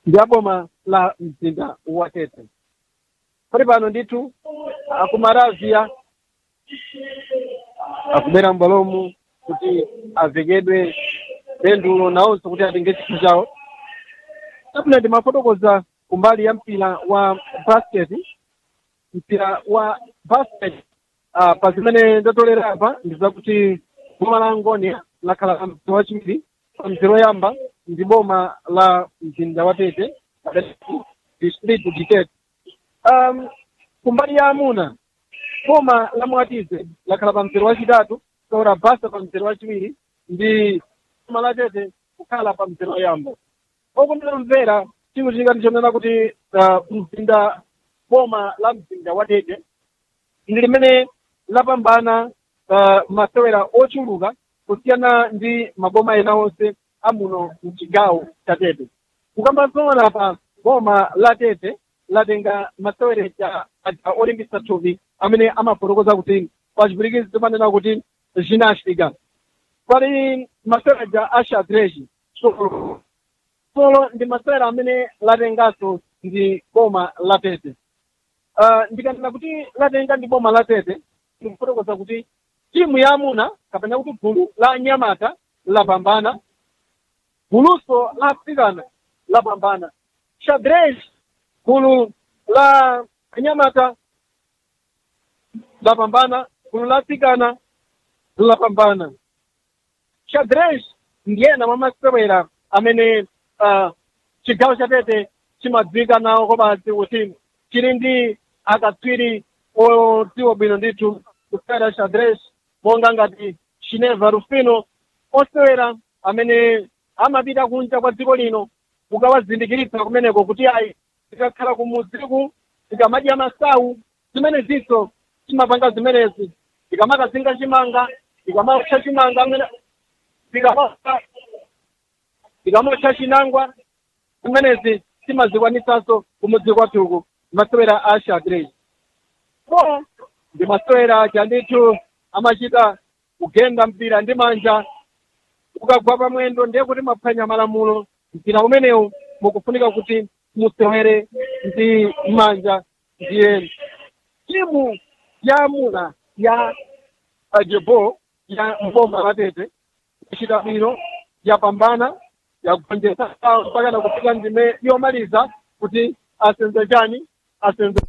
ndi aboma la mzinda wa tete pali pano ndithu akumaravia akubera m'bwalomu kuti avekedwe pendulo nawonso kuti atenge chikho chawo tabwino ndimafotokoza kumbali ya mpira wa basket mpira wa basket uh, pa zimene ndatolera apa ndi zakuti boma la angonia lakhala pa mzere wachiwiri pa mzere woyamba ndi boma la mzinda wa tete district ditete um, kumbali ya amuna boma la mwatize lakhala pa mzere wachitatu kaora basa pa mzere wachiwiri ndi boma la tete kukhala pa mzere woyamba okondera mvera chikuchitika ndichonena kuti uh, mzinda boma la mzinda wa tete ndi limene lapambana uh, masewera ochuluka kusiyana ndi maboma ena onse amuno mchigawo cha tete kukamba zoona pa boma la tete latenga masewera cha olimbisa thupi amene amafotokoza kuti pachipwirikizi timanena kuti ginastica pali masewera ja ashadreji solo solo ndi masewera amene latenganso ndi boma la tete uh, ndikanena kuti latenga ndi boma la tete ndikufotokoza kuti timu ya amuna kapena kuti gulu la anyamata lapambana guluso la africana lapambana xadrez gulu la anyamata lapambana gulu la africana lapambana xadrez ndiyena mwa masewera amene uh, chigawo cha tete chimadziwika nawo komanso kuti chili ndi akatswiri odziwa bwino ndithu kusewera xadrez monga ngati chineva rufino osewera amene amapita kunja kwa dziko lino mukawazindikiritsa kumeneko kuti ayi tikakhala kumudziku tikamadya masawu zimene zinso timapanga zimenezi tikamakazinga chimanga tikamotcha chimanga amene tikamotcha tikamotcha chinangwa zimenezi timazikwanisanso kumudzi kwathuku masewera a xadrez so ndi masewera chandithu amachita kugenda mpira ndi manja ukagwa pamwendo ndiye kuti maphwanya malamulo mpira umenewu mukufunika kuti musewere ndi manja ndiye timu ya amuna ya ajebo ya mboma latete kuchita bwino yapambana yagonjetsa mpaka na kufika ndime yomaliza kuti asenze chani asenze